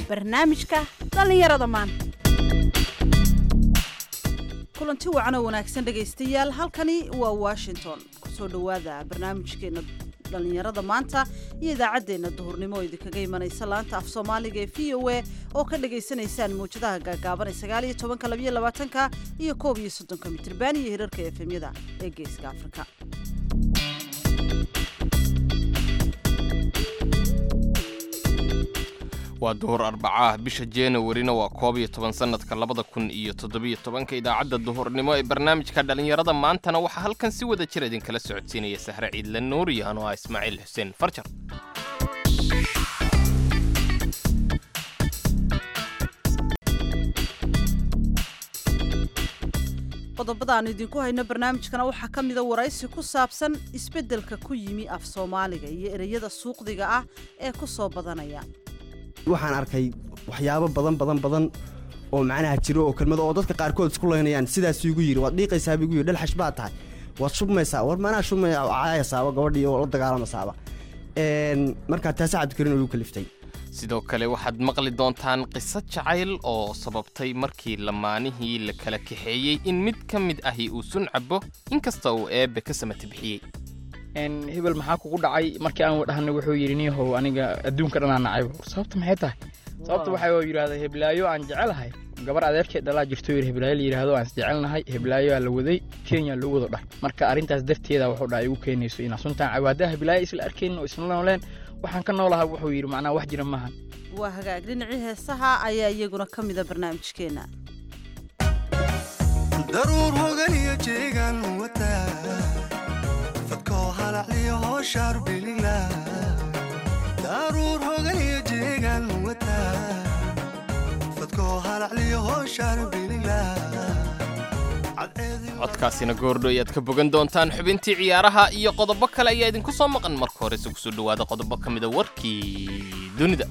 barnaamijka dhallinyarada maanta kulanti wacan oo wanaagsan dhegaystayaal halkani waa washington kusoo dhowaada barnaamijkeena dhallinyarada maanta iyo idaacaddeenna duhurnimo oo idinkaga imanaysa laanta af soomaaliga ee v o a oo ka dhagaysanaysaan mawjadaha gaagaaban ee sagaal iyo tobanka labayo labaatanka iyo koob iyo soddonka mitriban iyo hirarka efemyada ee geeska afrika waa duhur arbacaah bisha januwarina waa koob iyo toban sannadka labada kun iyo toddobiyo tobanka idaacadda duhurnimo ee barnaamijka dhallinyarada maantana waxaa halkan si wada jir idinkala socodsiinaya sahre ciidla nuuriyan oo ah ismaaciil xuseen farjar qodobada aan idinku hayno barnaamijkana waxaa ka mida waraysi ku saabsan isbeddelka ku yimi af soomaaliga iyo ereyada suuqdiga ah ee ku soo badanaya waxaan arkay waxyaabo badan badan badan oo macnaha jiro oo kelmado oo dadka qaarkood isku leynayaan sidaasuu igu yidhi waad dhiiqaysaaba igu yidhi dhalxash baad tahay waad shubmaysaa war manaa shubmaya caayasaaba gabadhii oo la dagaalamasaaba markaa taasi cabdikarin oo igu kaliftay sidoo kale waxaad maqli doontaan qiso jacayl oo sababtay markii lamaanihii la kala kaxeeyey in mid ka mid ahi uu sun cabo inkasta uu eebbe ka samata bixiyey hebel maxaa kugu dhacay markii aan wadhahnay wuxuu yidhi niyahow aniga adduunka dhanaa nacayb sababta maxay tahay sababta waxaa yidhahda heblaayo aan jecelahay gabar adeerkeed dhalaa jirto yidhi heblaayo la yidhahdo aan isjecelnahay heblaayoaa la waday kenya loo wado dhah marka arrintaas darteeda wuxuu dhaha igu keenayso inaa suntaan cawaadaha heblaayo isla arkaynin oo isla nooleen waxaan ka noolahaa wuxuu yidhi macnaa wax jira maahan waa hagaag dhinacii heesaha ayaa iyaguna ka mida barnaamijkeenna daruur hogan iyo jeegan wataa fadkoo halacliyo hooshaar bilila daruur hogan iyo jeegan wataa fadkoo halacliyo hooshaar bilila codkaasina goordho ayaad ka bogan doontaan xubintii ciyaaraha iyo qodobo kale ayaa idinku soo maqan marka horese kusoo dhowaada qodobo ka mida warkii dunida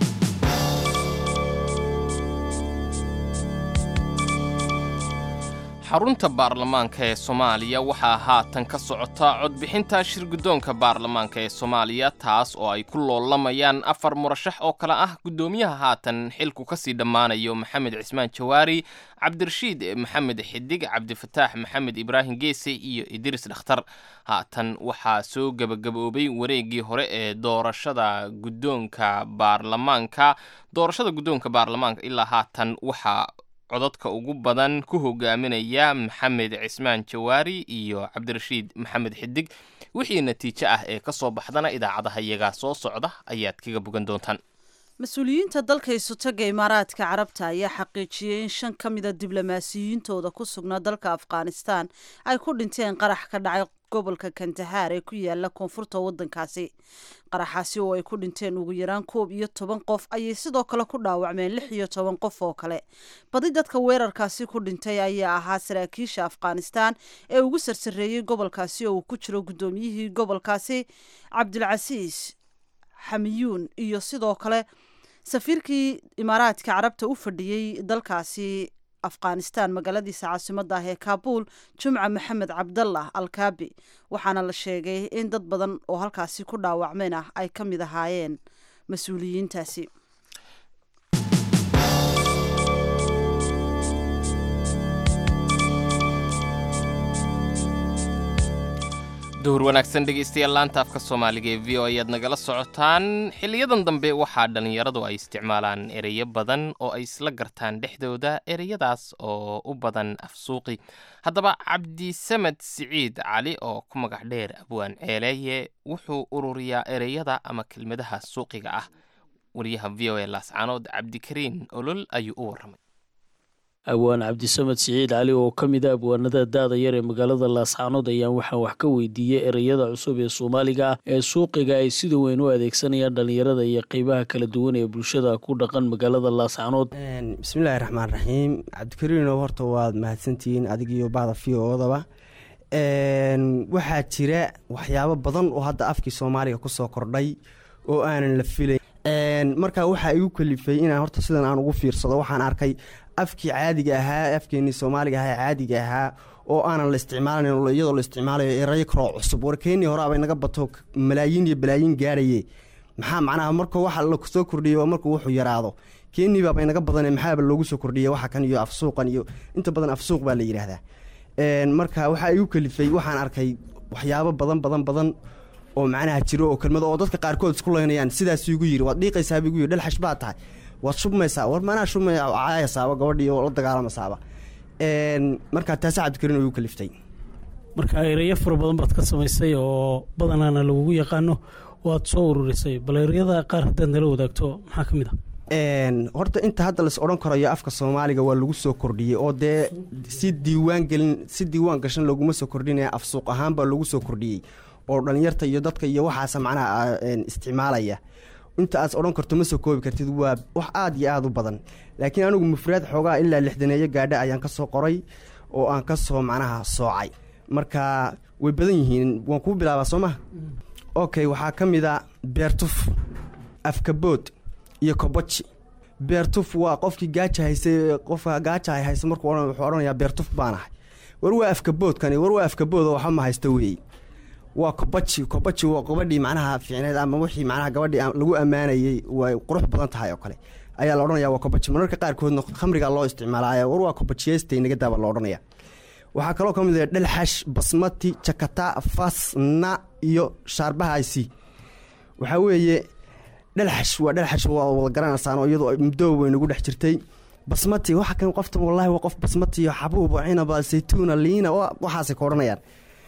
xarunta baarlamaanka ee soomaaliya waxaa haatan ka socota codbixinta shirguddoonka baarlamaanka ee soomaaliya taas oo ay ku loolamayaan afar murashax oo kale ah guddoomiyaha haatan xilku kasii dhammaanayo maxamed cismaan jawaari cabdirashiid maxamed xidig cabdifataax maxamed ibraahim geese iyo idriis dhakhtar haatan waxaa soo gebagaboobay wareegii hore ee doorashada guddoonka baarlamaanka doorashada guddoonka baarlamaanka ilaa haatan waxaa codadka ugu badan ku hogaaminaya maxamed cismaan jawaari iyo cabdirashiid maxamed xidig wixii natiijo ah ee ka soo baxdana idaacadaha iyagaa soo socda ayaad kaga bogan doontaan mas-uuliyiinta dalka isutaga imaaraadka carabta ayaa xaqiijiyey in shan ka mida diblomaasiyiintooda ku sugnaa dalka afghanistan ay ku dhinteen qarax ka dhacay gobolka kandahaar ee ku yaala koonfurta wadankaasi qaraxaasi oo ay ku dhinteen ugu yaraan koob iyo toban qof ayay sidoo kale ku dhaawacmeen lix iyo toban qof oo kale badi dadka weerarkaasi ku dhintay ayaa ahaa saraakiisha afghanistan ee ugu sarsareeyey gobolkaasi oo uu ku jiro guddoomiyihii gobolkaasi cabdilcasiis xamiyuun iyo sidoo kale safiirkii imaaraadka carabta u fadhiyey dalkaasi afghanistan magaaladiisa caasimada ah ee kaabul jumca maxamed cabdallah alkaabi waxaana la sheegay in dad badan oo halkaasi ku dhaawacmeen ah ay ka mid ahaayeen mas-uuliyiintaasi duhur wanaagsan dhegaystayaal laanta afka soomaaliga ee v o ayaad nagala socotaan xiliyadan dambe waxaa dhallinyaradu ay isticmaalaan ereyo badan oo ay isla gartaan dhexdooda ereyadaas oo u badan afsuuqi haddaba cabdisamed siciid cali oo ku magac dheer abwaan ceeleeye wuxuu ururiyaa ereyada ama kelmadaha suuqiga ah wariyaha v o e laascaanood cabdikariin olol ayuu u warramay abwaan cabdisamed siciid cali oo ka mid a abwaanada da-da yar ee magaalada laascaanood ayaan waxaan wax ka weydiiyey ereyada cusub ee soomaaliga ah ee suuqiga ay sida weyn u adeegsanayaan dhallinyarada iyo qeybaha kala duwan ee bulshada ku dhaqan magaalada laascaanood bismillaahi raxmaan raxiim cabdikariino horta waad mahadsantihiin adigiyo bahda v odaba waxaa jira waxyaabo badan oo hadda afkii soomaaliga kusoo kordhay oo aanan la filayn markaa waxaa igu kalifay inaan horta sidan aan ugu fiirsado waxaan arkay afkii caadiga ahaa afkeenii soomaaliga ahaa caadiga ahaa oo aanan la isticmaalayn iyadoo la isticmaalayo erayo kaloo cusub warkeenii hore abay naga bato malaayiin iyo balaayiin gaaraye maxaa macnaha marka waxa la soo kordhiyay waa markuu wuxuu yaraado keniba ba inaga badane maxaaba loogu soo kordhiyay waxa kan iyo afsuuqan iyo inta badan afsuuq baa la yidhaahdaa marka waxaa igu kalifay waxaan arkay waxyaabo badan badan badan oo macnaha jiro oo kelmado oo dadka qaarkood isku laynayaan sidaas igu yiri waad dhiiqaysaaba igu yiri dhalxash baa tahay waad shubmaysaa war manaa shubmaya caayasaaba gabadhii oo la dagaalamasaaba markaa taasi cabdikarin oo igu kaliftay marka ereyo fara badan baad ka samaysay oo badanaana lagugu yaqaano waad soo ururisay bal ereyada qaar haddaad nala wadaagto maxaa ka mid a horta inta hadda lais odhan karayo afka soomaaliga waa lagu soo kordhiyey oo dee si diiwaan gelin si diiwaan gashan looguma soo kordhinaya afsuuq ahaan baa lagu soo kordhiyey oo dhalinyarta iyo dadka iyo waxaasa macnaha isticmaalaya inta aad odhan karto ma soo koobi kartid waa wax aada iyo aada u badan laakiin anigu mufraad xoogaa ilaa lixdaneeyo gaadha ayaan ka soo qoray oo aan ka soo macnaha soocay marka way badan yihiin waan kuu bilaabaa soo maha okay waxaa ka mid a beertuf afkabood iyo kobaji beertuf waa qofkii gaaja haysay qofka gaaja hay haysa markuu wuxuu odhanayaa beertuf baan ahay war waa afkaboodkani war waa afkaboodoo waxba ma haysta weeye waa kobaji kobaji waa gabadhii macnaha fiicneed ama wixii macnaha gabadhii lagu ammaanayey way qurux badan tahay oo kale ayaa la odhanaya waa kobaji mararka qaarkoodna khamriga loo isticmaalaya war waa kobajiyeysta naga daaba la odhanaya waxaa kaloo ka mid ah dhalxash basmati jakata fasna iyo shaarbahaasi waxaa weeye dhalxash waa dhalxash waa wada garanaysaan oo iyadoo muddo way nagu dhex jirtay basmati waxa kan qofta wallaahi waa qof basmati iyo xabuuba cinaba saytuuna liina waxaasay ka odhanayaan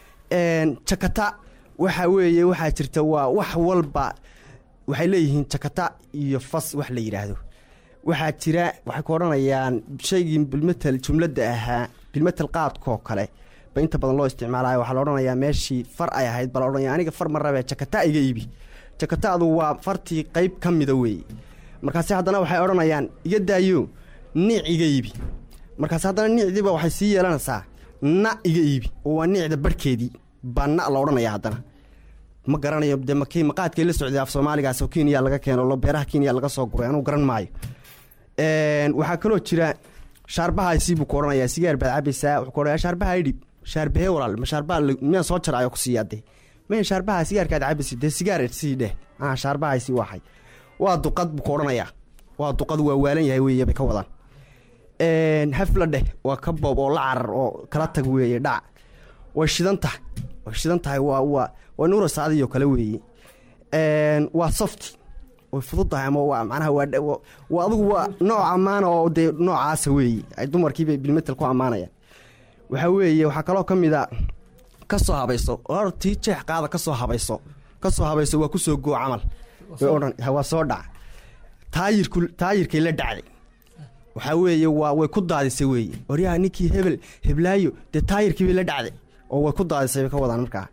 jakata waxa weeye waxaa jirta waa wax walba waxay leeyihiin jakata iyo fas wax la yidhaahdo waxaa jira waxay ku odhanayaan shaygii bilmetel jumladda ahaa bilmetel qaadkoo kale ba inta badan loo isticmaalayo waxaa la odhanayaa meeshii far ay ahayd baa la odhanaya aniga far ma rabee jakata iga iibi jakataadu waa fartii qayb ka mida weeye markaasi haddana waxay odhanayaan iga daayo niic iga iibi markaasi haddana niicdiiba waxay sii yeelanaysaa na iga iibi oo waa niicda barhkeedii baa na la odhanaya haddana ma garanayo dee makii maqaadkay la socday af soomaaligaas oo kenya laga keeno beeraha kenya laga soo guray anuu garan maayo waxaa kaloo jira shaarbahaasi buu ku odhanayaa sigaar baad cabaysaa wuxuu ku odhanayaa shaarbaha idhib shaarbahee walaal ma shaarbaha miyaan soo jaraayo ku siiyaa dee maya shaarbaha sigaarkaad cabaysi dee sigaar sii dheh ah shaarbahaasi waxay waa duqad buu ku odhanayaa waa duqad waa waalan yahay weeye bay ka wadaan hafla dheh waa ka boob oo la carar oo kala tag weeye dhac way shidan tahay way shidan tahay waa waa waa nuura saadiyo kale weeye waa softi way fududtahay ama waa macnaha waa waa adigu waa nooc ammaana oo dee noocaasa weeye ay dumarkiibay bilmetel ku ammaanayaan waxaa weeye waxaa kaloo ka mid a ka soo habayso hor tii jeex qaada ka soo habayso ka soo habayso waa kusoo goo camal way odhan waa soo dhaca taayirku taayirkay la dhacday waxaa weeye waa way ku daadisay weeye waryaha ninkii hebel heblaayo dee taayirkii bay la dhacday oo way ku daadisay bay ka wadaan markaa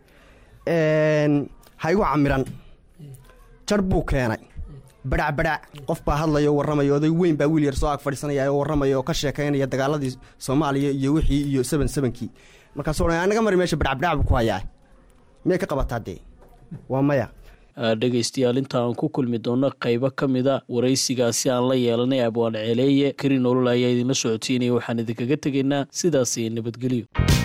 ha igu camiran jar buu keenay badhac badhac qof baa hadlayo warramayo oday weyn baa wiil yar soo ag fadhiisanaya oo warramaya oo ka sheekaynaya dagaaladii soomaaliya iyo wixii iyo seban sebankii markaasuu odhanaya anaga mari meesha badhac badhac buu ku hayaa miyay ka qabataa dee waa maya dhegaystayaal inta aan ku kulmi doono qaybo ka mida waraysigaasi aan la yeelanay abwaan ceeleeye kari nolol ayaa idinla socotiynaya waxaan idinkaga tegaynaa sidaasi nabadgelyo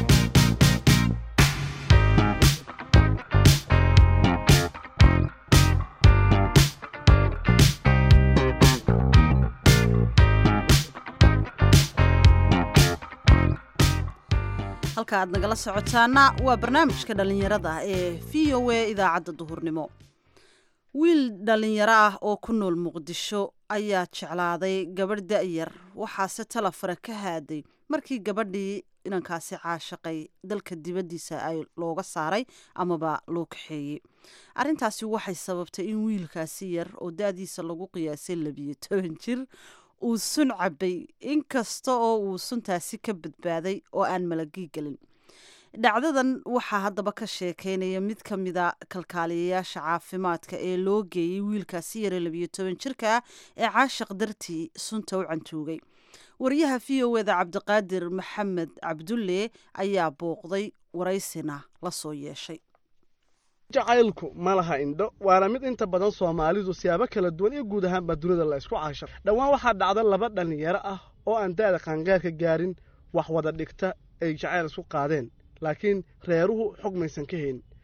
halka aad nagala socotaana waa barnaamijka dhallinyarada ee v o a idaacadda duhurnimo wiil dhallinyaro ah oo ku nool muqdisho ayaa jeclaaday gabadh da'yar waxaase talafare ka haaday markii gabadhii inankaasi caashaqay dalka dibaddiisa ay looga saaray amaba loo kaxeeyey arrintaasi waxay sababtay in wiilkaasi yar oo da-diisa lagu qiyaasay labiyo toban jir uu sun cabay inkasta oo uu suntaasi ka badbaaday oo aan malagii gelin dhacdadan waxaa haddaba ka sheekeynaya mid ka mida kalkaaliyayaasha caafimaadka ee loo geeyey wiilkaasi yare labiyo toban jirka ah ee caashaq dartii sunta u cantuugay wariyaha v o eda cabdiqaadir maxamed cabdulle ayaa booqday waraysina la soo yeeshay jacaylku ma laha indho waana mid inta badan soomaalidu siyaabo kala duwan iyo guud ahaanbaa dunida la isku caashar dhowaan waxaa dhacda laba dhallinyaro ah oo aan da'da qaangaarka gaarin wax wada dhigta ay jacayl isku qaadeen laakiin reeruhu xog maysan ka hayn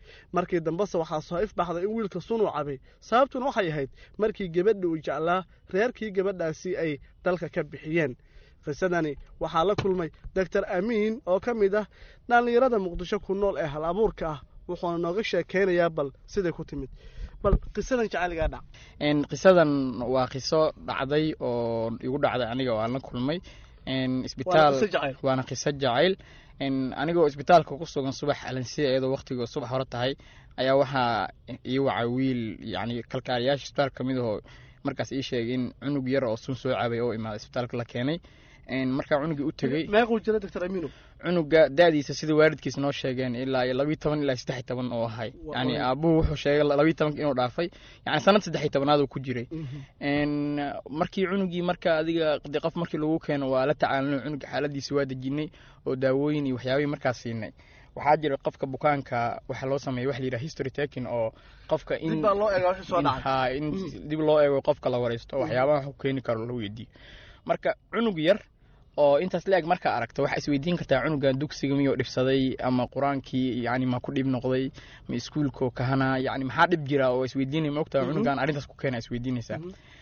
markii dambese waxaa soo ifbaxday in wiilka sun uu cabay sababtuna waxay ahayd markii gabadha uu jeclaa reerkii gabadhaasi ay dalka ka bixiyeen qisadani waxaa la kulmay doctor amiin oo ka mid ah dhallinyarada muqdisho ku nool ee hal abuurka ah wuxuuna nooga sheekaynayaa bal siday ku timid bal qisadan jacayligaa dhac qisadan waa qiso dhacday oo igu dhacday aniga oo aan la kulmay isbitaal waana qiso jacayl anigoo isbitaalka ku sugan subax alansiya iyadoo waqtiga subax hore tahay ayaa waxaa ii wacay wiil yani kalkaaliyaasha isbitaalka kamid ahoo markaas ii sheegay in cunug yar oo sun soo cabay oo imaaday isbitaalka la keenay markaa cunugii u tegey meequu jira doctor amiino cunuga da-diisa sida waalidkiis noo sheegeen ilaa iyo labiyi toban ilaa saddex toban oo ahay yani aabuhu wuxuu sheegay labiyi tobanka inuu dhaafay yani sanad saddex tobanaad uu ku jiray markii cunugii marka adiga de qof markii lagu keeno waa la tacaalino cunuga xaaladiisa waa dejinay oo daawooyin iyo waxyaabihii markaas siinay waxaa jira qofka bukaanka waxaa loo sameeya waxa la yidhaha history taking oo qofka in in dib loo eego qofka la wareysto waxyaabaha ku keeni karo la weydiiyo marka cunug yar oo intaas la-eg markaa aragto waxaa isweydiin kartaa cunugan dugsiga miyuu dhibsaday ama qur-aankii yani ma ku dhib noqday ma iskuulkoo kahana yani maxaa dhib jira oo isweydiinay maogtaa cunugan arrintaas ku keena isweydiinaysaa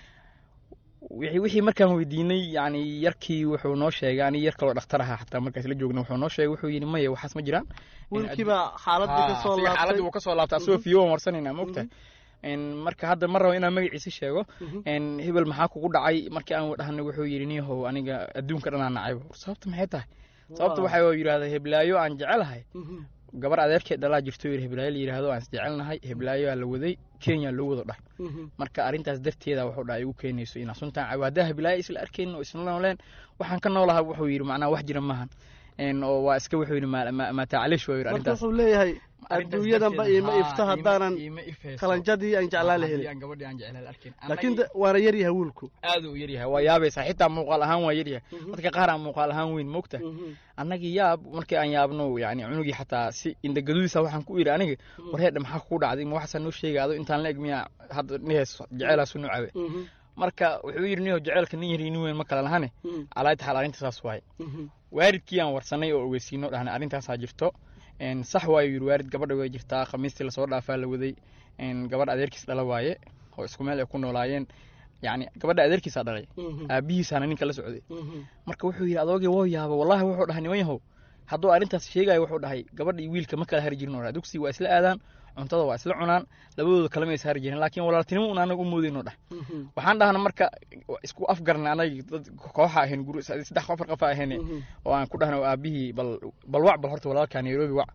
wixii markaan weydiinay yani yarkii wuxuu noo sheegay ani yar kaloo dhakhtar ahaa xataa markaas la joogna wuxuu noo sheegay wuxuu yidhi maya waxaas ma jiraan wiilkiiba xaaladii kasoo laabtay xaaladii wuu kasoo laabtay asagoo fiyo waan warsanayna maogtaa marka hadda ma rabo inaan magaciisa sheego hebel maxaa kugu dhacay markii aan dhahnay wuxuu yidhi niyahow aniga adduunka dhanaa nacayb sababta maxay tahay sababta waxaa yidhahda heblaayo aan jecelahay gabar adeerkeed dhalaa jirto yidhi heblaayo la yidhaahdo aan isjecelnahay heblaayo aa la waday kenya loo wado dhahay marka arrintaas darteeda wuxuu dhahay igu keenayso inaa suntaan cabo haddaa heblaayo isla arkaynin oo isla nooleen waxaan ka noolaha wuxuu yidhi macnaa wax jira maahan oo waa iska wuxuu yidhi maatacalish waa yidhi arrintaas wuxuu leeyahay adduunyadanba iima ifto haddaanan qalanjadii aan jeclaa la helin gabadhii aan jeclaa la arkin laakiin waana yar yahay wiilku aad uu yar yahay waa yaabaysaa xitaa muuqaal ahaan waa yar yahay dadka qaar aan muuqaal ahaan weyn moogta annagii yaab markii aan yaabno yani cunugii xataa si indagadudiisa waxaan ku yidhi aniga warheedha maxaa kugu dhacday ma waxaasaa noo sheegay ado intaan la eg miyaa hadda nihees jeceelaasu nu cabe marka wuxuu yidhi niho jeceelka nin yar nin weyn ma kala lahane calaayta xaal arrinta saas waaye waalidkii aan warsanay oo ogeysiino dhahnay arrintaasaa jirto sax waayo yidhi waalid gabadha way jirtaa khamiistii lasoo dhaafaa la waday gabadha adeerkiis dhala waaye oo isku meel ay ku noolaayeen yani gabadha adeerkiisaa dhalay aabihiisaana ninka la socday marka wuxuu yidhi adoogii woo yaaba wallahi wuxuu dhahay niman yahow hadduu arrintaas sheegayo wuxuu dhahay gabadha iyo wiilka ma kala hari jirin oo dugsi waa isla aadaan cuntada waa isla cunaan labadooda kalama is hari jirin laakiin walaaltinimo un anaga u moodayno dhah waxaan dhahna marka isku afgarna anagi dad kooxa ahayn guru saddex afar qofa ahayn oo aan ku dhahna aabihii bal bal wac bal horta walaalkaa nairobi wac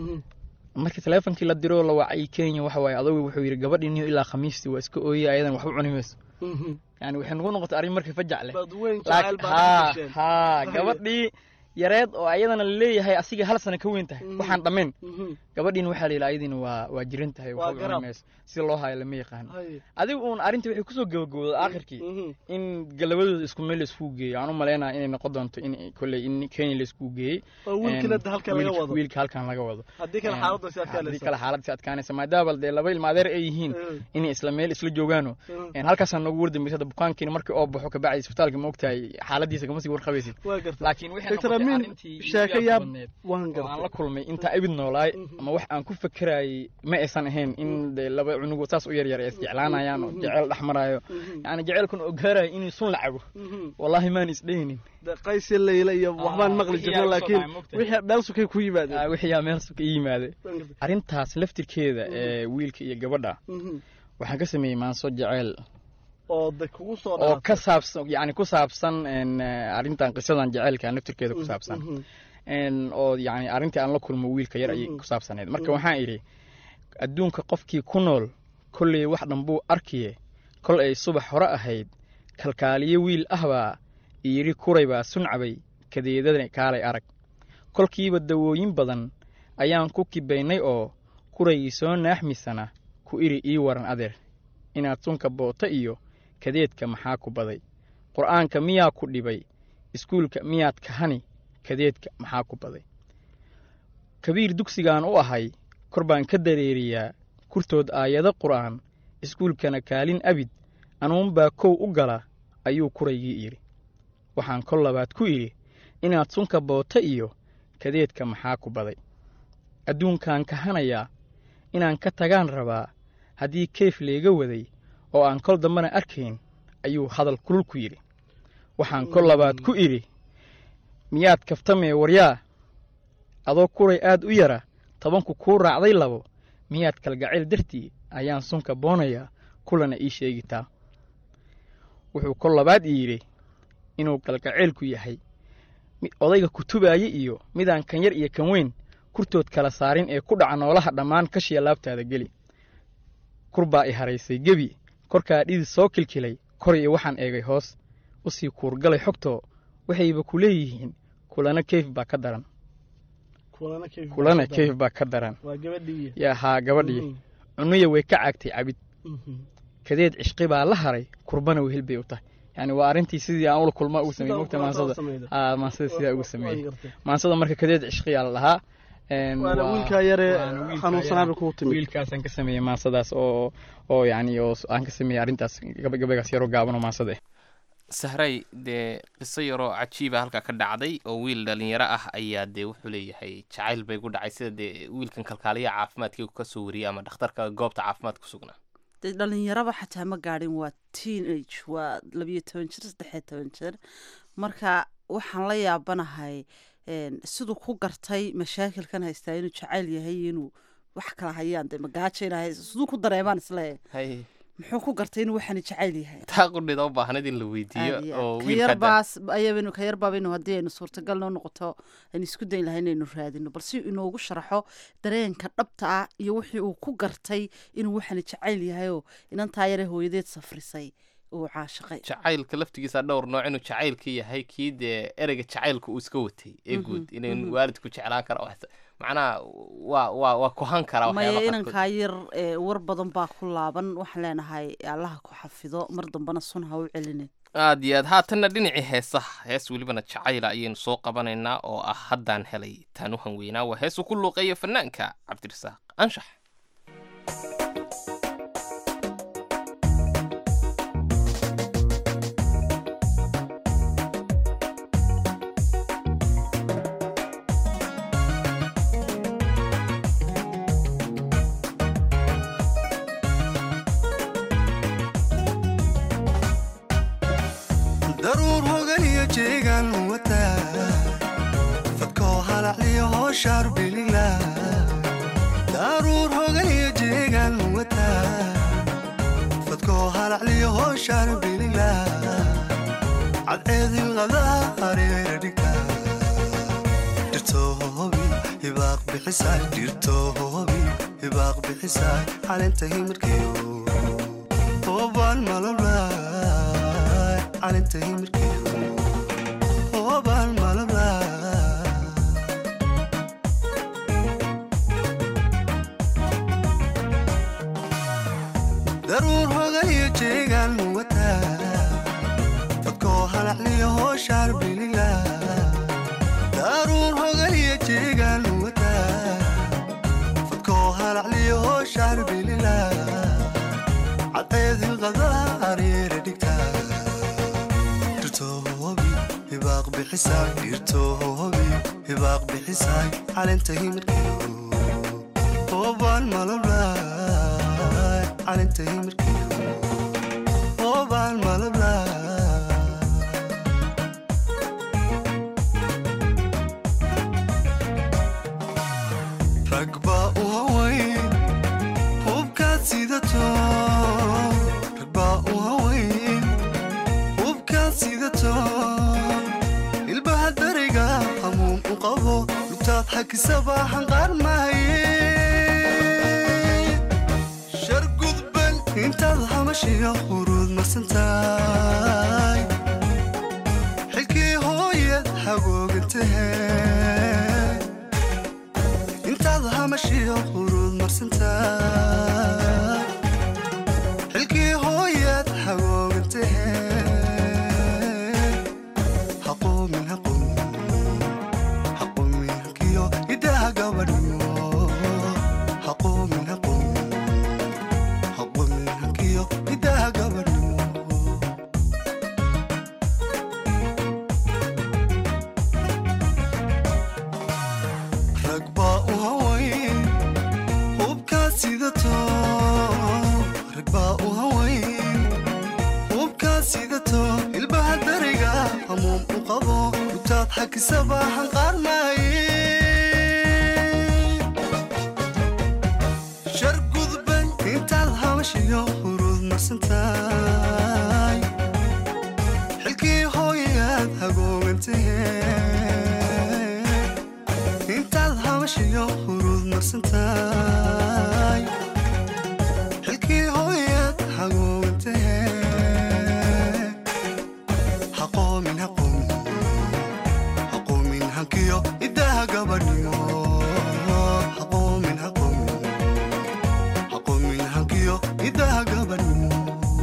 markii teleefonkii la diro la wacay kenya waxa waaye adogu wuxuu yidhi gabadhii niyo ilaa khamiistii waa iska ooyay ayadan waxba cuni mayso yani waxay nagu noqotay arrin markii fajac leh ha ha gabadhii yareed oo ayadana laleeyahay asiga hal sana ka weyn tahay waxaan dhammayn gabadhiina waxaa la yidhi ayadiina waa waa jiran tahay waxba cuni mayso sida loo hayo lama yaqaan adigu uun arrinta waxay kusoo gabagabooday aakhirkii in galabadooda isku meel laiskugu geeyo aan u malaynaya inay noqon doonto in kolley in kenya laiskugu geeyey wiilka halkan laga wado haddii kale xaaladda si adkaanaysa maadaama dee laba ilma adeer ay yihiin inay isla meel isla joogaano halkaasaa noogu wardambaysa hadda bukaankiina markii oo baxo kabacdi isbitaalka ma ogtahay xaaladiisa kama sii warqabaysid laakiin waxay noqotay arrintii sheekayaab waan la kulmay intaa ibid noolaay ama wax aan ku fakerayay ma aysan ahayn in de laba cunugu saas u yaryar ay isjeclaanayaan oo jeceel dhex maraayo yani jeceelkan oo gaarayo inuu sun la cabo wallaahi maan isdhehinin qaysi layla iyo waxbaan maqli jirna laakiin wixii meel sukay ku yimaadeen wixiyaa meel suka yimaaday arrintaas laftirkeeda ee wiilka iyo gabadha waxaan ka sameeyey maanso jeceel oo de kugu soo oo ka saabsan yani ku saabsan arrintan qisadan jeceelka laftirkeeda ku saabsan oo yani arrintii aan la kulmo wiilka yar ayay ku saabsaneyd marka waxaan idhi adduunka qofkii ku nool kolley wax dhanbuu arkiye kol ay subax hore ahayd kalkaaliye wiil ahbaa iyidhi kuray baa suncabay kadeedada kaalay arag kolkiiba dawooyin badan ayaan ku kibaynay oo kuraygii soo naaxmisana ku idhi ii waran adeer inaad sunka boota iyo kadeedka maxaa ku baday qur'aanka miyaa ku dhibay iskuulka miyaad kahani kadeedka maxaa ku baday kabiir dugsigaan u ahay kor baan ka dareeriyaa kurtood aayado qur'aan iskuulkana kaalin abid anuunbaa kow u gala ayuu kuraygii idhi waxaan kol labaad ku idhi inaad sunka boota iyo kadeedka maxaa ku baday adduunkaan kahanayaa inaan ka tagaan rabaa haddii keyf leega waday oo aan kol dambena arkayn ayuu hadal kulul ku yidhi waxaan kol labaad ku idhi miyaad kaftamee waryaa adoo kuray aad u yara tobanku kuu raacday labo miyaad kalgacayl dartii ayaan sunka boonayaa kulana ii sheegitaa wuxuu kol labaad ii yidhi inuu kalgacaylku yahay mid odayga kutubaaya iyo midaan kan yar iyo kan weyn kurtood kala saarin ee ku dhaca noolaha dhammaan kashiya laabtaada geli kur baa i haraysay gebi korkaa dhidi soo kilkilay kor iyo waxaan eegay hoos u sii kuurgalay xogtoo waxayba ku leeyihiin kulana keyf baa ka daran kulana keyf baa ka daran waa gabadhii yaa haa gabadhii cunuya way ka caagtay cabid kadeed cishqi baa la haray kurbana wehel bay u tahay yani waa arrintii sidii aan ula kulma ugu sameeyey mogta maansada haa maansada sidaa ugu sameeyey maansada marka kadeed cishqiyaa la dhahaa Een, waana waa- wiilkaa yaree waana wiilkaa xanuunsanaa bay yare. kugu timid wiilkaasaan ka sameeyey maansadaas oo oo yani oo s- aan ka sameeyey arrintaas gaba- gabaygaas yaroo gaaban oo maansada ah sahray dee qiso yaroo cajiiba halkaa ka dhacday oo wiil dhalinyaro ah ayaa dee wuxuu leeyahay jacayl bay ku dhacay sida dee wiilkan kalkaaliyaha caafimaadkii ka soo wariyay ama dhakhtarka goobta caafimaad ku sugnaa dee dhalinyaraba xataa ma gaadhin waa teenage waa labiyo toban jir saddexiyo toban jir marka waxaan la yaabanahay een, siduu ku gartay mashaakilkan haystaa inuu jacayl yahay iyo inuu wax kala hayaan dee magaajo inaa hayso siduu ku dareemaan isle hay muxuu ku gartay inuu waxani jacayl yahay taa qudhida u baahnad in la weydiiyo Aad iyo oo aad. ka wiilka hadda- yarbaas ayabanu ka yarbaabaynu haddii aynu suurtagal noo noqoto aynu isku dayn lahay inaynu raadino balse inoogu sharaxo dareenka dhabta ah iyo wixii uu ku gartay inuu waxani jacayl yahayoo inantaa yare hooyadeed safrisay uu caashiqay jacaylka laftigiisa dhowr nooc inuu jacaylka yahay kii dee ereyga jacaylka uu iska watay ee Mhm, guud inay mhm. waalidku jeclaan kara wax- macnaha waa waa waa kuhan karaa maya waxyaaba qaarkood. inankaa yar ee, war badan baa ku laaban waxaan leenahay allaha ku xafido mar dambana sun ha u celinin aad iyo aad haatanna dhinacii heesaha hees welibana jacayla ayaynu soo qabanaynaa oo ah haddaan helay taan u hanweynaa waa heesuu ku luuqeeya fanaanka cabdirasaaq anshax daruur hogan iyo jeegaan wataa fadkoo halacliyo hooshaar bilila daruur hogan iyo jeegaan wataa fadkoo halacliyo hooshaar bilila cadceedin qadaa hareera dhigta dhirtoobi hibaaq bixisaay dhirtoobi hibaaq bixisaay caleenta himirkeyo hoobaan malablaay caleenta himirkeyo hoobaan malablaay daruur hogan iyo jeegaan wataa fadkoo halacliyo hooshaar bilila daruur hogan iyo jeegaan wataa fadkoo halacliyo hooshaar bilila cadceedin qadaa areera dhigta dhirtoobi hibaaq bixisaay dhirtoobi hibaaq bixisaay caleenta himirkeyo hoobaan malablaay caleenta himirkeyo hoobaan malablaay rag baa u hawayn hubkaad sidato rag baa u hawayn hubkaad sidato ilbaha dariga hamuum u qabo lugtaad xakisaba xanqaar mahaye shar gudban intaad hamashiyo huruud marsantaay xilkii hooyad hagoogantahe intaad hamashiyo huruud marsantaay xilkii hooyad hagoogantahe haqoomin haqoomin haqoomin halkiyo idaha gabadhiyo haqoomin haqoomin haqoomin halkiyo idaha gabadhiyo rag baa u hawayn hubkaad sidato rag baa u hawayn hubkaad sidato ilbaha dariga hamuum u qabo utaad xakisaba hanqaarnaaye shar gudban intaad habashiyo huruud marsantaay xilkii hooyaad hagoogantahe intaad habashiyo huruud marsantaay xilkii hooyaad hagoogantahe haqoomin haqoomin haqoomin hankiyo idaha gabadhnimo haqoomin haqoomin haqoomin hankiyo idaha gabadhnimo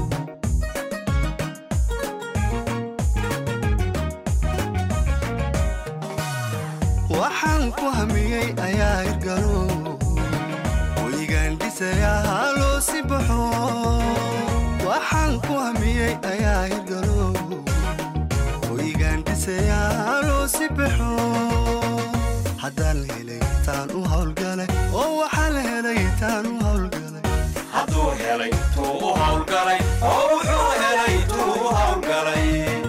waxaan ku hamiyey ayaa hirgalo weligaan dhisayaa haloo si baxo waxaan ku hamiyey ayaa hirgalo weligaan dhisayaa haloo si baxo haddaan helay taan u howlgalay oo waxaan helay taan u howlgalay hadduu helay tuu u howlgalay oo wuxuu helay tuu u howlgalay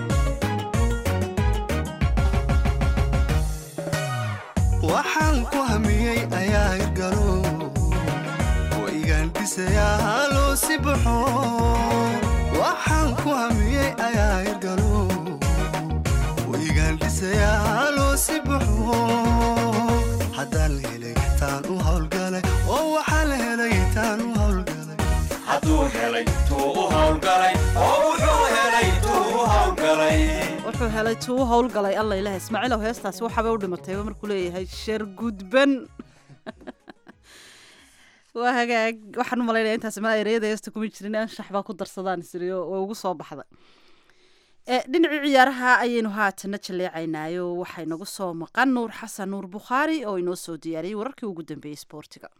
waxaan ku hamiyey ayaa hirgalo weligaan dhisayaa haloo si baxo waxaan ku hamiyey ayaa hirgalo weligaan dhisayaa haloo si baxo haddaan helay taan u howlgalay oo waxaan helay taan u howlgalay hadduu helay tuu u howlgalay oo wuxuu helay tuu u howlgalay wuxuu helay tuu howlgalay alla ilaah ismaaciilow heestaasi waxaabay u dhimatayba markuu leeyahay sheer gudban waa hagaag waxaan u malaynaya intaas mala ereyada heesta kuma jirin anshax baa ku darsadaan isiriyo way ugu soo baxday ee dhinacii ciyaaraha ayaynu haatana jaleecaynaayo waxaa inagu soo maqan nuur xasan nuur bukhaari oo inoo soo diyaariyey wararkii ugu dambeeyey sboortiga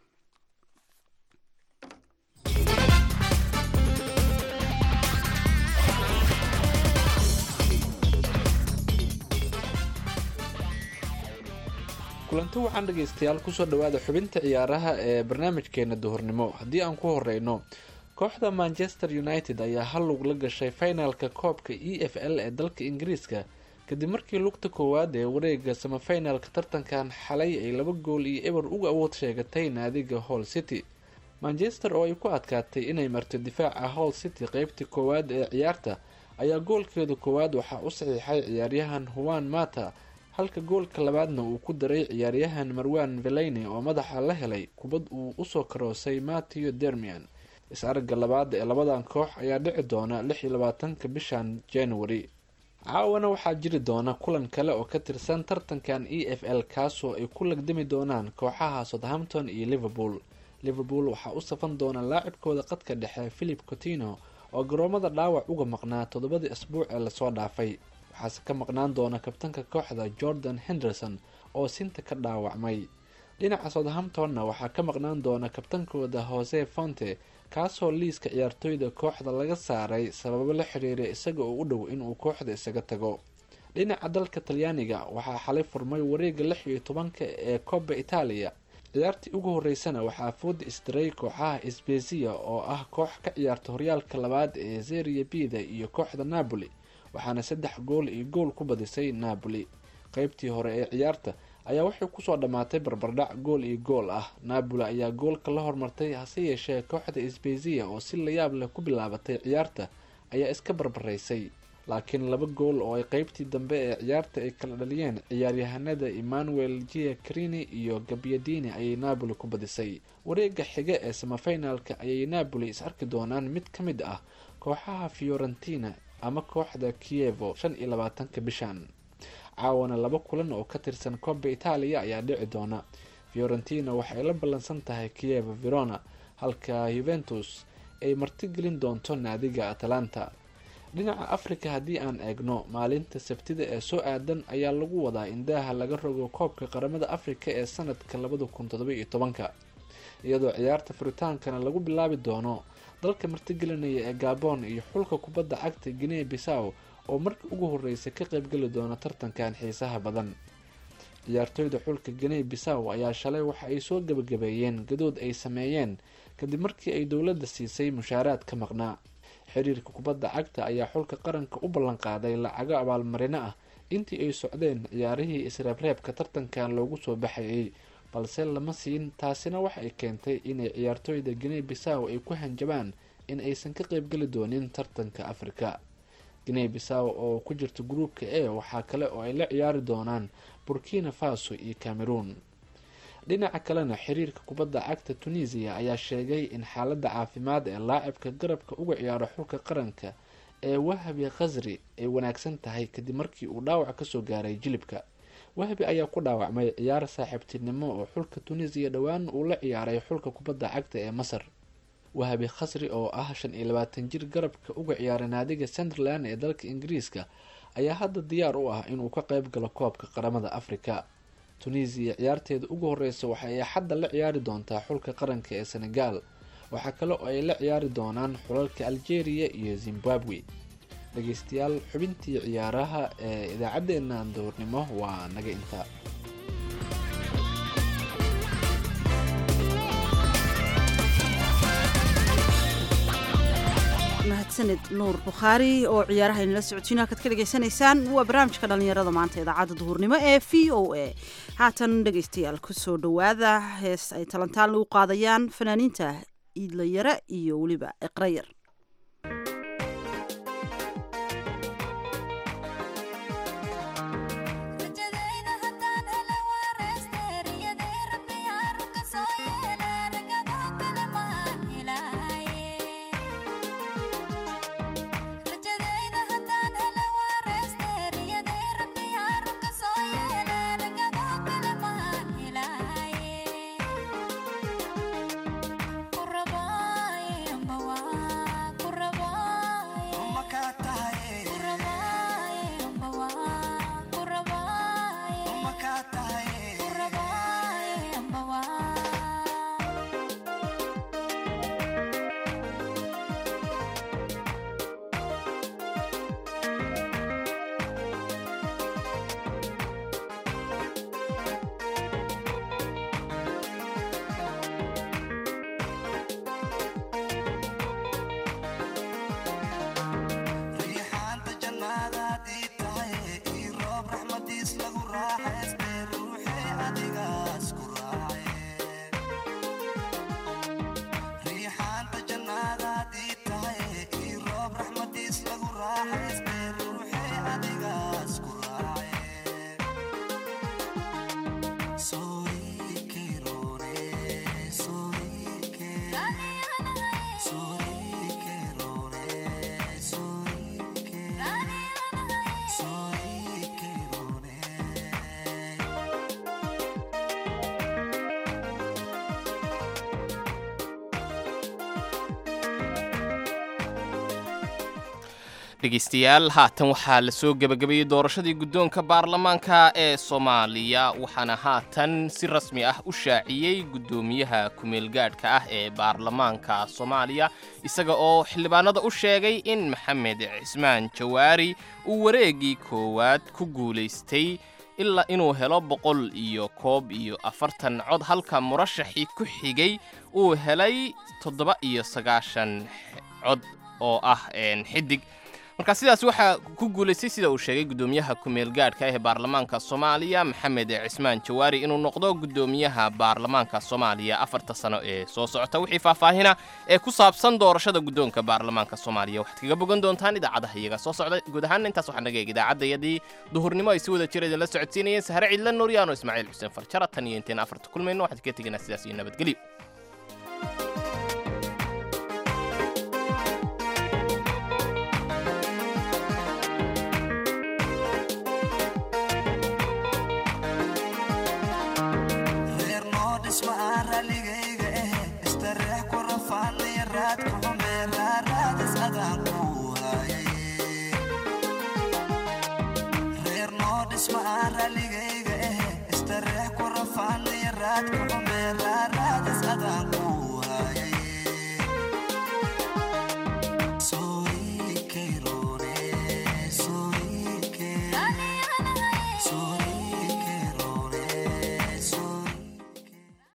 kulanti waxaan dhegaystayaal kusoo dhowaada xubinta ciyaaraha ee barnaamijkeena duhurnimo haddii aan ku horeyno kooxda manchester united ayaa hal lug la gashay finalka koobka e f l ee dalka ingiriiska kadib markii lugta koowaad ee wareega samafinalka tartankan xalay ay laba gool iyo eber uga awood sheegatay naadiga hall city manchester oo ay ku adkaatay inay marto difaaca hall city qeybtii koowaad ee ciyaarta ayaa goolkeeda koowaad waxaa u saxiixay ciyaaryahan huwan mata halka goolka labaadna uu ku daray ciyaaryahan marwan veleyne oo madaxa la helay kubad uu usoo karoosay matthew dermian is-aragga labaad ee labadan koox ayaa dhici doona lix iyo labaatanka bishan january caawana waxaa jiri doona kulan kale oo ka tirsan tartankan e f l kaasoo ay ku lagdami doonaan kooxaha southampton iyo liverpool liverpool waxaa u safan doona laacibkooda qadka dhexe philip cotino oo garoomada dhaawac uga maqnaa toddobadii asbuuc ee lasoo dhaafay waxaase ka maqnaan doona kabtanka kooxda jordan henderson oo sinta ka dhaawacmay dhinaca southamptonna waxaa ka maqnaan doona kabtankooda hose fonte kaasoo liiska ciyaartooyda kooxda laga saaray sababo la xiriira isaga oo u dhow inuu kooxda isaga tago dhinaca dalka talyaaniga waxaa xalay furmay wareega lix iyo tobanka ee coba itaaliya ciyaartii ugu horeysana waxaa fooda isdiray kooxaha sbezia oo ah koox ka ciyaarta horyaalka labaad ee zeria bida iyo kooxda napoli waxaana saddex gool iyo gool ku badisay napoli qeybtii hore ee ciyaarta ayaa waxay kusoo dhammaatay barbardhac gool iyo gool ah napoli ayaa goolka la hormartay hase yeeshee kooxda sbezia oo si layaab leh ku bilaabatay ciyaarta ayaa iska barbaraysay laakiin laba gool oo ay qeybtii dambe ee ciyaarta ay kala dhaliyeen ciyaaryahanada emmanuel gia crini iyo gabyadini ayay napoli ku badisay wareega xiga ee samafinalka ayay napoli is arki doonaan mid ka mid ah kooxaha fiorentina ama kooxda kievo shan iyo labaatanka bishan caawana laba kulan oo ka tirsan coba itaaliya ayaa dhici doona fiorentina waxay la ballansan tahay kievo verona halka juventus ay martigelin doonto naadiga atalanta dhinaca africa haddii aan eegno maalinta sabtida ee soo aadan ayaa lagu wadaa in daaha laga rogo koobka qaramada africa ee sanadka labada kun todoba iyo tobanka iyadoo ciyaarta furitaankana lagu bilaabi doono dalka martigelinaya ee gabon iyo xulka kubadda cagta guinea bissaw oo markii ugu horreysay ka qaybgeli doona tartankan xiisaha badan ciyaartooyda xulka ganey bisaw ayaa shalay waxa ay soo gebagabeeyeen gadood ay sameeyeen kadib markii ay dowladda siisay mushaaraad ka maqnaa xiriirka kubadda cagta ayaa xulka qaranka u ballanqaaday lacago abaalmarino ah intii ay socdeen ciyaarihii isreebreebka tartankan loogu soo baxayay balse lama siin taasina waxa ay keentay inay ciyaartooyda ganey bisaw ay ku hanjabaan in aysan ka qeybgeli doonin tartanka afrika ganey bisaw oo ku jirta gruupka e waxaa kale oo ay la ciyaari doonaan burkina faso iyo cameroon dhinaca kalena xiriirka kubadda cagta tunisiya ayaa sheegay in xaaladda caafimaad ee laacibka garabka uga ciyaaro xulka qaranka ee wahabi khasri ay wanaagsan tahay kadib markii uu dhaawac kasoo gaaray jilibka wahbi ayaa ku dhaawacmay ciyaar saaxiibtinimo oo xulka tunisiya dhowaan uu la ciyaaray xulka kubadda cagta ee masar wahabi khasri oo ah shan iyo labaatan jir garabka uga ciyaaray naadiga sunderland ee dalka ingiriiska ayaa hadda diyaar u ah inuu ka qeyb galo koobka qaramada afrika tunisiya ciyaarteeda ugu horeysa waxa ay xadda la ciyaari doontaa xulka qaranka ee senegal waxaa kale oo ay la ciyaari doonaan xulalka algeria iyo zimbabwe dhegeystayaal xubintii ciyaaraha ee idaacaddeenna duhurnimo waa naga intaa mahadsaned nuur bukhaari oo ciyaaraha inala socodsiin halkaad ka dhegaysanaysaan waa barnaamijka dhallinyarada maanta idaacadda duhurnimo ee v o a haatan dhegaystayaal kusoo dhowaada hees ay talantaan lagu qaadayaan fanaaniinta iidlayare iyo weliba iqrayar dhegeystayaal haatan waxaa la soo gebagabeeyey doorashadii guddoonka baarlamaanka ee soomaaliya waxaana haatan si rasmi ah u shaaciyey guddoomiyaha kumeelgaadhka ah ee baarlamaanka soomaaliya isaga oo xildhibaanada u sheegay in maxamed cismaan jawaari uu wareegii koowaad ku guulaystay ilaa inuu helo boqol iyo koob iyo afartan cod halka murashaxii ku xigay uu helay toddoba iyo sagaashan cod oo ah xidig marka sidaas waxaa ku guulaystay sida uu sheegay guddoomiyaha ku-meelgaadhka ee baarlamaanka soomaaliya maxamed cismaan jawaari inuu noqdo guddoomiyaha baarlamaanka soomaaliya afarta sano ee soo socota wixii faahfaahina ee ku saabsan doorashada guddoonka baarlamaanka soomaaliya waxaad kaga bogan doontaan idaacadaha iyaga soo socda guud ahaana intaas waxaa naga eeg idaacadayadii duhurnimo ay si wada jira idinla socodsiinayeen sahre ciidla nuuryaano ismaaciil xuseen farjara tan iyo inteen afarta kulmayno waxaad ka teganaa sidaas iyo nabadgelyo raligayga eh istareex ku rafaanaya raadka xumeeraaraadis adaan ku